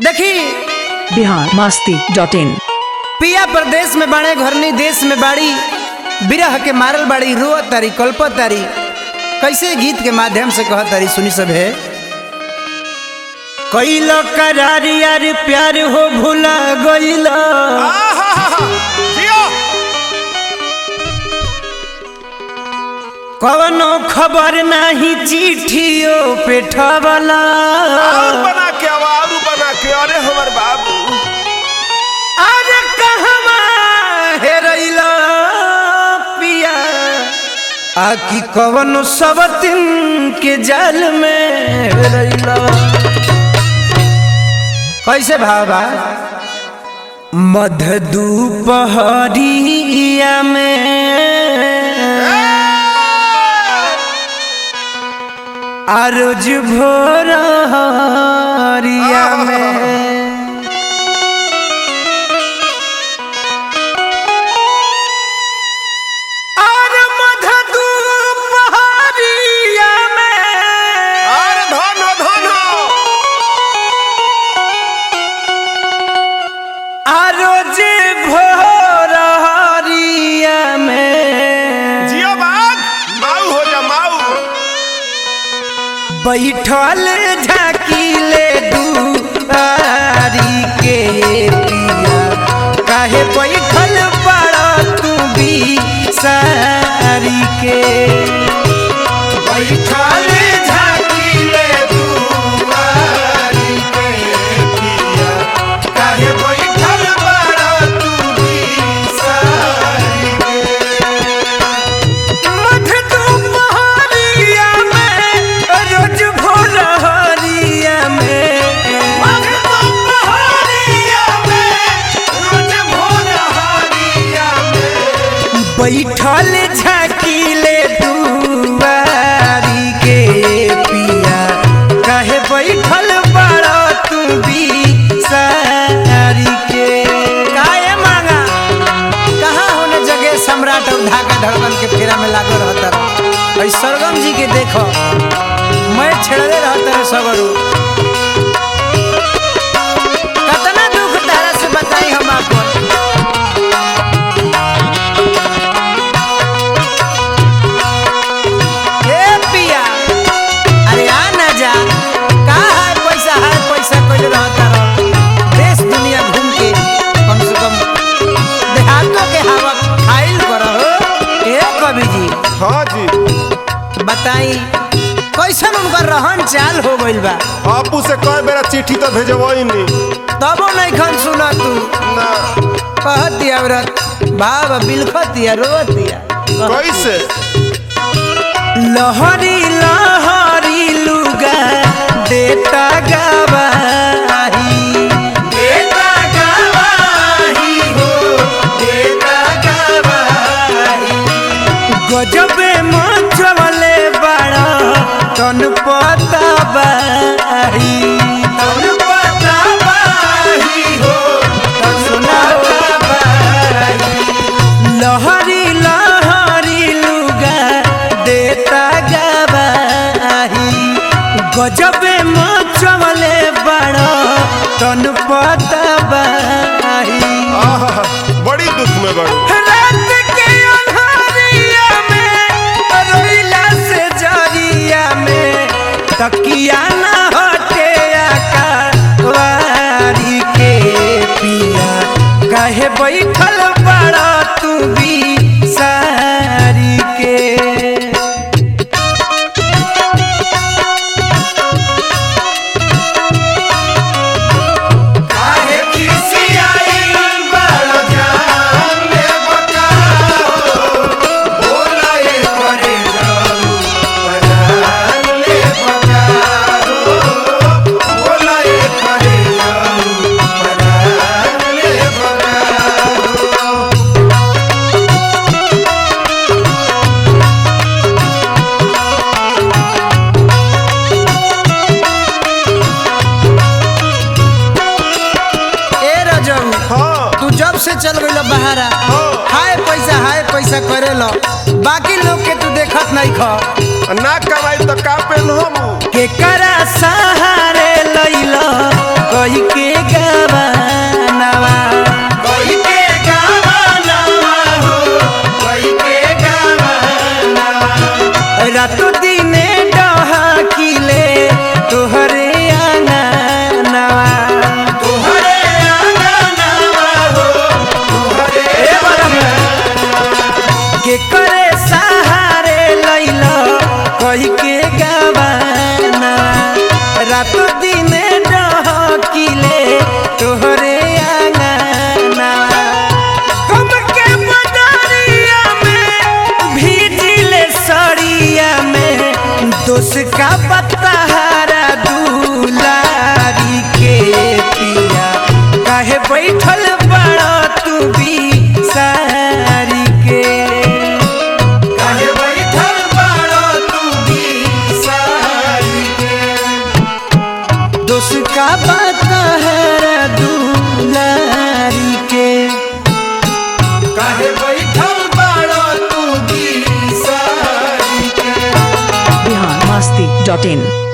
देखी Bihar Masti dot in पिया प्रदेश में बाणे घरनी देश में बाड़ी बिरह के मारल बाड़ी रो तारी कल्प तारी कैसे गीत के माध्यम से कह तारी सुनी सब है कैलो करार यार प्यार हो भूला गइलो कवनो खबर नाही चिट्ठियो पे ठवला और बना के अब और बना के अरे हमर बाबू अरे कहवा हेरैला पिया आकी कवनो सबतिन के जाल में हेरैला कैसे भावा मध दुपहरिया में आरोज भोरिया में और मध दुपहरिया में और धन हो धन हो आरोज भोरिया में जियो बाग माऊ हो जा माऊ बैठल झाकीले दुआरी के पिया काहे बैठल बड़ा तू भी सारी के बैठल झाकीले दुआरी के पिया काहे बैठल बड़ा तू भी सारी के मध दुपहरिया में रोज भोरहरिया में मध दुपहरिया में रोज भोरहरिया में बैठल झाकीले दुआरी के पिया काहे बैठल बड़ा तू भी सारी के काहे मांगा कहाँ होने जगह सम्राट और धाका धड़कन के फेरा में लागल रहता रहा और सरगम जी के देखो मैं छेड़ले रहता है सगरू कतना दुख तारा से बताई हम आपको ए पिया अरे आ ना जा का है पैसा है पैसा कोई रहता रहो देश दुनिया घूम के कम से कम देहातों के हवा खाइल करो ए कवि जी हाँ जी बताई कैसन उनकर रहन चाल हो गइल बा आपू से कई बेरा चिट्ठी तो भेजबई नी तबो नहीं खन सुना तू ना कहती औरत बाबा बिलखतिया रोतिया कैसे लहरी लहरी लुगा देता गवाही देता गवाही हो देता गवाही गजबे मचवले बड़ा तन पता बाही तन पता बाही हो तन सुना बाही लहरी लहरी लुगा देता गवाही गजबे मचवले बड़ा तन पता बाही आहा बड़ी दुख में बड़ू रात के अन्हारिया में रोइला से जरिया में तकिया ना हटे आकावारी के पिया काहे बैठल बड़ा तू भी सारी के काहे खिसियाई बड़ा जान ले बकाओ बोला ये करे जाऊ परान ले बकाओ बोला ये करे जाऊ परान ले बकाओ ए रजऊ हाँ तू जब से चल गइल बहारा हाँ। हाय पैसा हाय पैसा करे लो बाकी लोग के तू देखत नहीं खा ना कमाई तो का पेन हम केकरा सहारे लैला कही के रातो दिने डहकिले तोहरे आंगनवा तोहरे आंगनवा हो तोहरे के करे सहारे लैल कही के गवाना रातो दिने डहकिले तोहरे आंगनवा कम के बदरिया में भीजिले सड़िया में दोष का पतहारा दुलारी के पिया काहे बैठल बड़ा तू भी सारी के काहे बैठल बाड़ो तू भी सारी के दोष का पतहारा दुलारी के काहे बैठल बाड़ो तू भी सारी के बिहार मस्ती डॉट इन